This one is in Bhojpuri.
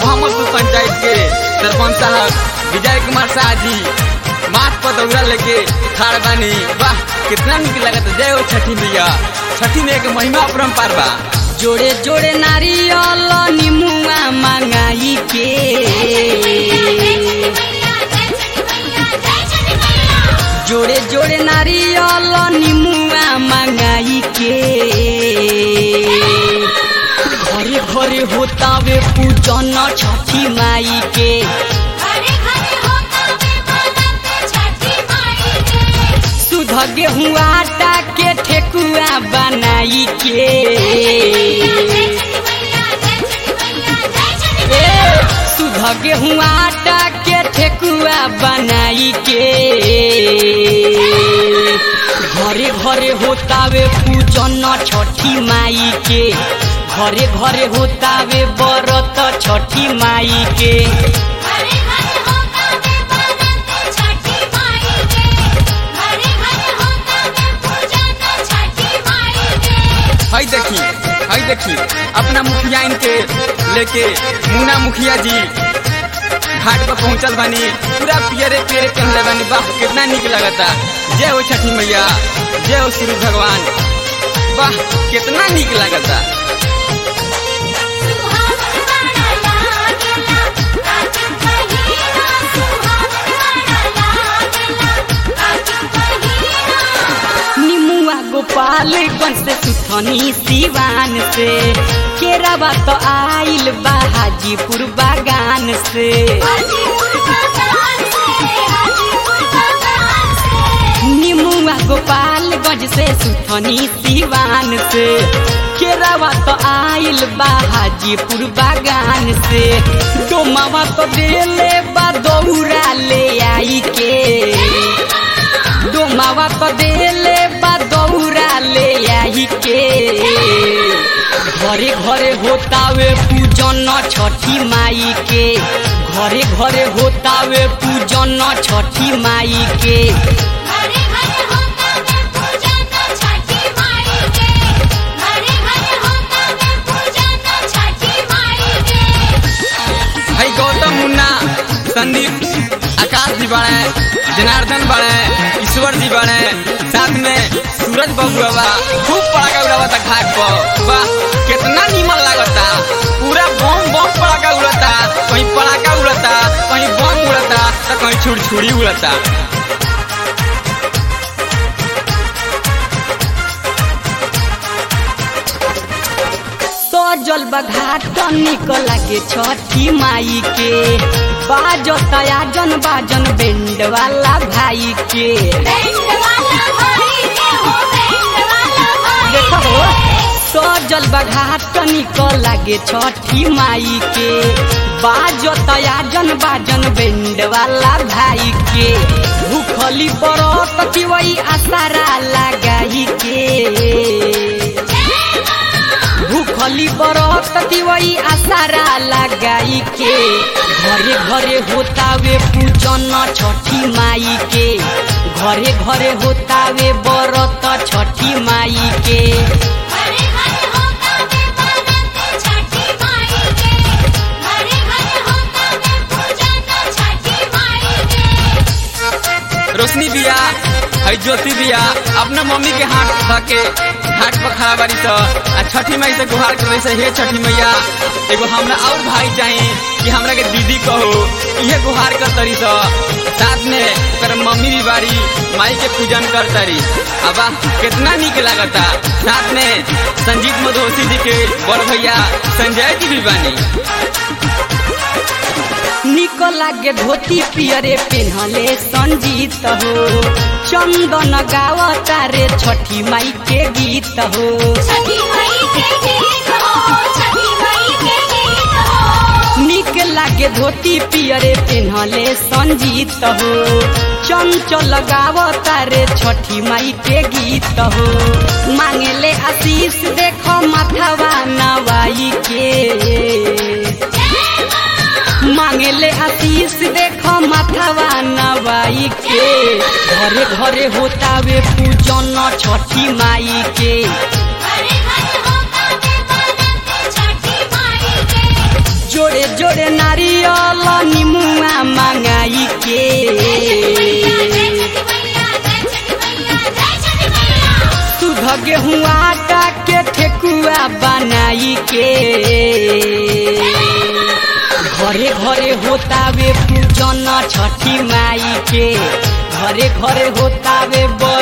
मोहम्मदपुर पंचायत के सरपंच साहब विजय कुमार शाह जी माथ पर दौरा लेके खाड़ बानी वाह कितना निक लगत जय हो छठी मैया छठी में एक महिमा अपरम्पार बा जोड़े जोड़े नारियल निमुआ मंगाई के जोड़े जोड़े नारियल निमुआ मंगाई के घरे घरे होतावे पूजन छठी माई के सुध गेहूँ आटा के ठेकुआ बनाई के ए, सुध गेहूँ आटा के ठेकुआ बनाई के घरे घरे होतावे पूजन छठी माई के घरे घरे होतावे बरत छठी माई के हई देखी हई देखी अपना मुखिया इनके लेके मुन्ना मुखिया जी घाट पर पहुंचल बानी पूरा पियरे पियरे पहनले बानी वाह कितना निक लगता जय हो छठी मैया जय हो सूर्य भगवान वाह कितना निक लगता निमुआ गोपाल गंज से सुथनी सिवान से केरावा तो आइल बा हाजीपुर बागान से निमुआ गोपाल गंज से सुथनी सिवान से केरावा तो आइल बा हाजीपुर बागान से डोमावा तो देले बा दौरा ले आई के डोमावा तो देले बा दौरा ले आई के घरे घरे होतावे पूजन छठी माई के घरे घरे होतावे पूजन छठी माई के हई गौतम मुन्ना संदीप आकाश जी बड़े जनार्दन बड़े ईश्वर जी बड़े साथ में सूरज बबुआ बा खूब पड़ाका उड़ावता घाट पर वाह कितना नीमन लागता पूरा बम बम पड़ाका उड़ता कहीं पड़ाका उड़ता कहीं बम उड़ता तो कहीं छुड़छुड़ी उड़ता सजल बघाट निकल के छठी माई के बाजो तयाजन बाजन बेंड वाला भाई के देखो हो, सजल बघाट निकल के छठी माई के बाजो तयाजन बाजन बेंड वाला भाई के भूखली बरत की वही आसारा लगाई के भूखली बरत दिवई आसारा लगाई के घरे घरे होतावे पूजन छठी माई के घरे घरे होतावे बरत छठी माई के रोशनी बिया हई ज्योति बिया अपना मम्मी के हाथ धके घाट पर खड़ा बारी तो आ छठी माई से गुहार करे से हे छठी मैया एगो हमरा और भाई चाहिए कि हमरा के दीदी कहो इहे गुहार कर तरी तो साथ में ओकर मम्मी भी बारी माई के पूजन कर तरी अब कितना निक लागता साथ में संजीत मधोसी जी के बड़ भैया संजय जी भी बानी निक लागे धोती पियरे पेन्हले संजीत हो चंदन गावता रे छठी माई के गीत हो निक लागे धोती पियरे पेन्हले संजीत हो चंचल गावता रे छठी माई के गीत हो मांगेले आशीष देखो माथवा नवाई के मांगेले आशीष देखो माथवा नवाई के घरे घरे होतावे पूजन छठी माई के जोड़े जोड़े जोड़े नारियल निमुआ मंगाई के सुध गेहूँ आटा के ठेकुआ बनाई के घरे घरे होतावे पूजन छठी माई के घरे घरे होतावे बड़